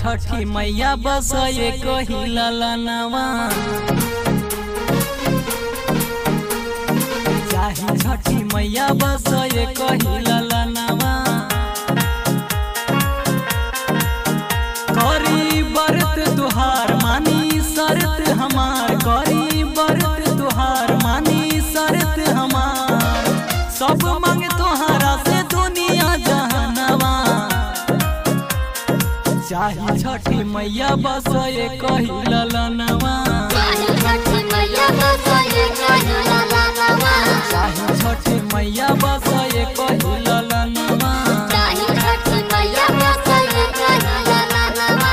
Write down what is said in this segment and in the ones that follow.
छठी मैया बस ये कही ललनवा चाही छठी मैया बस ये कही ललनवा करी बरत तुहार मानी शरत हमार करी बरत तुहार मानी शरत हमार सब मांग तुहारा से दुनिया जहनवा चाही छठी मैया बस ये कही ललनवा चाही छठी मैया बस ये कही ललनवा चाही छठी मैया बस ये कही ललनवा चाही छठी मैया बस ये कही ललनवा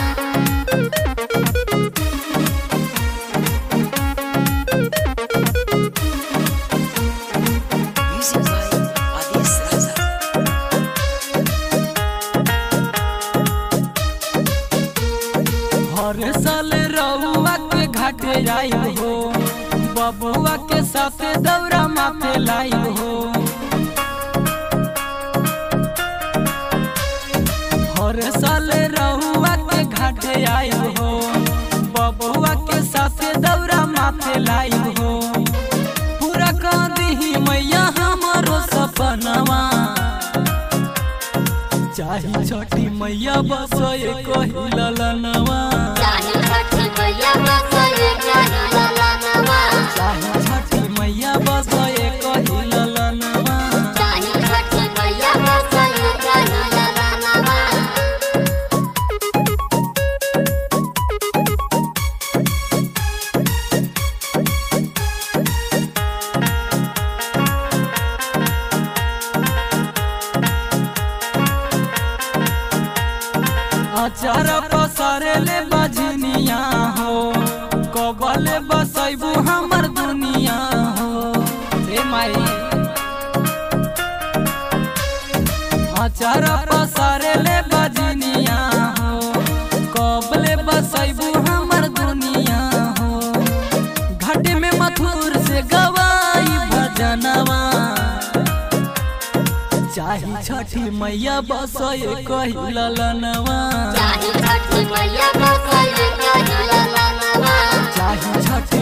Music by Adis Raza. हर साल रउआ के घाटे आई हो बबुआ के साथे दौरा माथे लाई हो हर साल रउआ के घाटे आई हो बबुआ के साथे दौरा माथे लाई हो पूरा कर दही मैया हमारो सपनवा चाही छठी मैया बस ये कही ललनवा चाही छठी मैया बस ये कही ललनवा चाही छठी मैया बस ये कही ललनवा चाही छठी मैया बस ये कही ललनवा अचार पसारे ले बजनिया हो कबले बसैबू हमर दुनिया हो हे माई अचार पसारे ले बजनिया हो कबले बसैबू हमर दुनिया हो घाट में मथुर से गवाई भजनवा चाही छठी मैया बस ये कही ललनवा चाही छठी मैया बस ये कही ललनवा चाही छठी